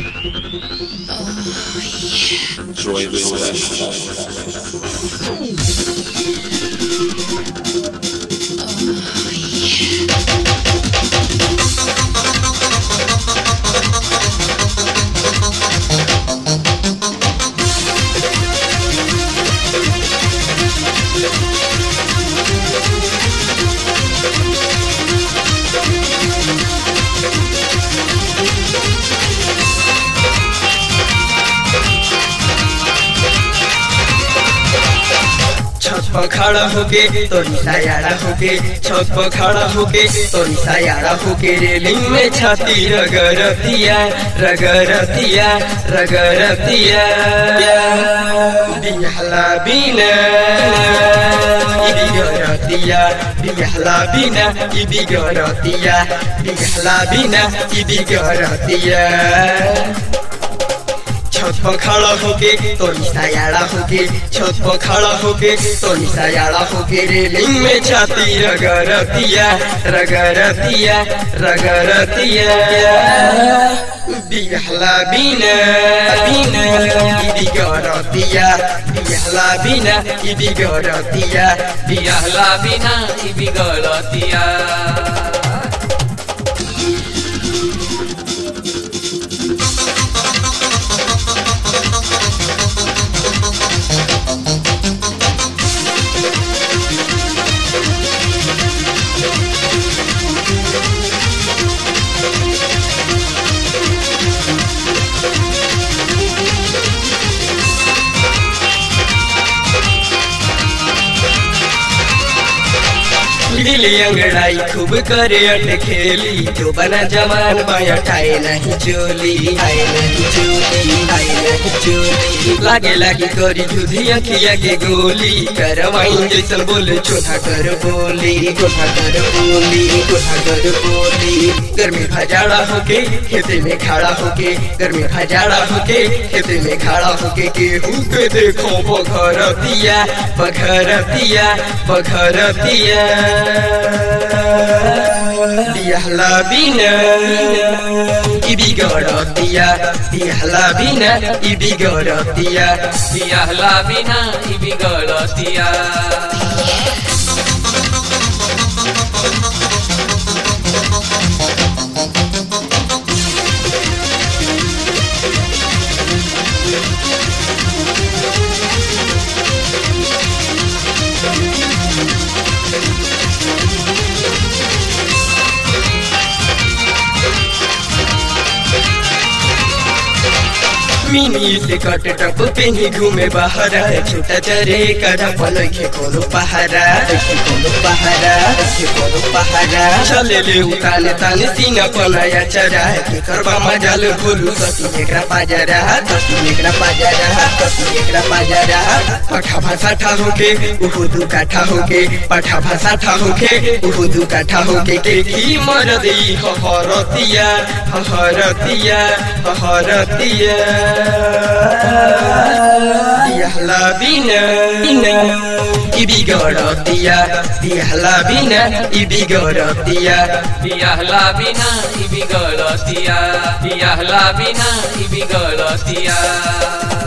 Enjoy this session. छत पर खड़ा होके तोरी सायाड़ा होके छत पर खड़ा होके तोरी सायाड़ा होके रेलिंग में छाती रगरतिया रगरतिया रगरतिया बिहला बिना ई बिगरतिया बिहला बिना ई बिगरतिया बिहला बिना ई बिगरतिया छत पर खड़ा होके तो निशायाड़ा होके छत पर खड़ा होके तो निशायाड़ा होके रेलिंग में छाती रगरतिया रगरतिया रगरतिया बिहला बिना बिना ई बिगरतिया बिहला बिना ई बिगरतिया बिरहला बिना ई बिगड़तिया गिली अंगड़ाई खूब करे अट खेली जो बना जवान बाया ठाए नहीं चोली आए नहीं चोली आए नहीं चोली लागे लागे करी जुधी अखिया के गोली करवाई जैसन बोले चोथा कर बोली चोथा कर बोली चोथा कर बोली गर्मी खजाड़ा होके खेते में खड़ा होके गर्मी खजाड़ा होके खेते में खड़ा होके गेहूं के देखो बघरतिया बघरतिया बघरतिया बिहला बिना ई बिगड़तिया बिहला बिना ई बिगड़तिया बिरहला बिना ई बिगड़तिया मिनी से कट टप पेनी घूमे बाहर छोटा चरे करा पलखे कोनो पहारा देखे कोनो पहारा देखे कोनो पहारा चले ले उताने ताने सीना पनाया चरा के करबा मजाल भोलू सती एकरा पाजरा सती एकरा पाजरा सती एकरा पाजरा पठा भाषा ठा होके उहु दू काठा होके पठा भाषा ठा होके उहु दू काठा होके के की मर देई हहरतिया हहरतिया हहरतिया बिहला बिना बिना ई बिगड़तिया बिहला बिना ई बिगड़तिया बिरहला बिना ई बिगड़तिया बिरहला बिना ई बिगड़तिया